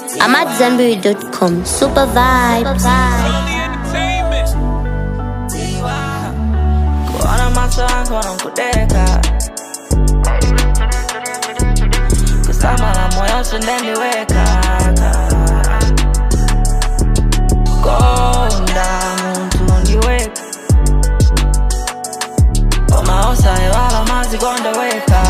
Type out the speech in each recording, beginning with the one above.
I'm at Zenberry.com. Super vibes. Kuona macho yangu wanakudeka kusama na moyo sindeniweka konda muntu ndiweka omaosa ewala mazi gondeweka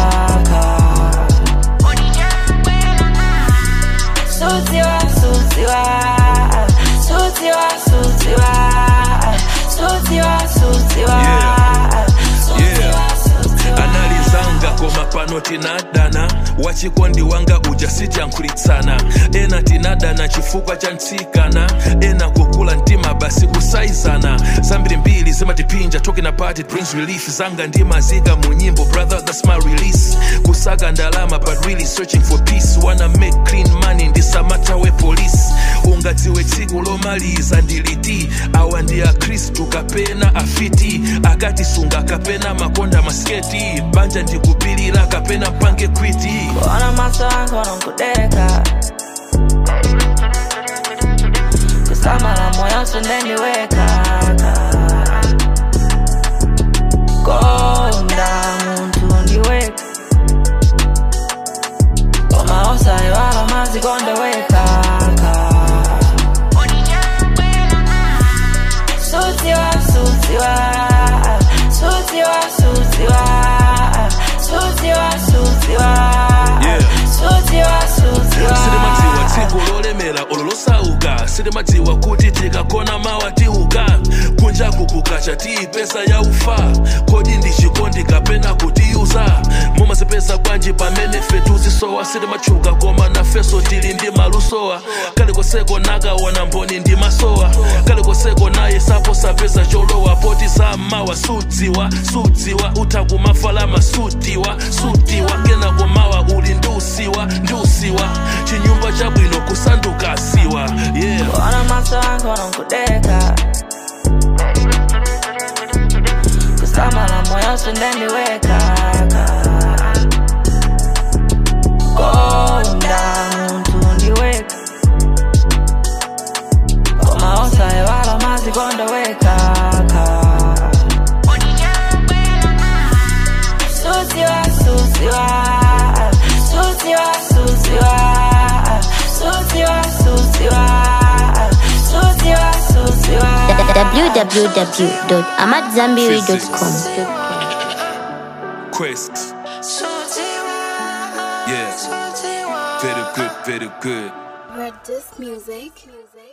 sutiwa sutiwa sutiwa sutiwa sutiwa sutiwa Yeah. analizanga koma pano tinadana wachikondi wanga uja sitiyankhulitsana ena tinadana chifukwa cha ntsikana ena kukula mtima basi kusaizana zambiri mbiri zimatipinja talking about it brings relief zanga ndimazika mu nyimbo brother that's my release kusaka ndalama but really searching for peace wanna make clean money ndisamatawe police ungadziwe tsiku lomaliza ndiliti awa ndi akhristu kapena afiti akatisunga kapena makonda masketi banja ndikupilira kapena pange kwiti Kuona macho yangu wanakudeka kusama na moyo sindeniweka konda muntu ndiweka omaosa ewala mazi gondeweka sutiwa sutiwa sutiwa sutiwa sutiwa sutiwa Yeah. sutiwa sutiwa silimadziwa tsiku lolemera olo losauka silimadziwa kuti tikakona mawa tiuka kunjaku kukacha tiyipesa ya ufa kodi ndi chikondi kapena kutiyuza mumazipesa bwanji pamene fetuzisowa silimatchuka koma nafeso tili ndi malusowa kalikoseko nakaona mboni ndi masowa kalikoseko naye sapo sapeza cholowa poti sammawa sudziwa sudziwa utakumafalama sutiwa sutiwa kena kumawa uli ndiusiwa ndiusiwa chinyumba chabwino kusanduka siwa yeah Kuona macho yangu wanakudeka kusama na moyo sindeniweka konda muntu ndiweka omaosa ewala mazi gondeweka sutiwa sutiwa sutiwa sutiwa sutiwa sutiwa sutiwa sutiwa www.amatzambiri.com. quest yeah very good very good Read this music. music.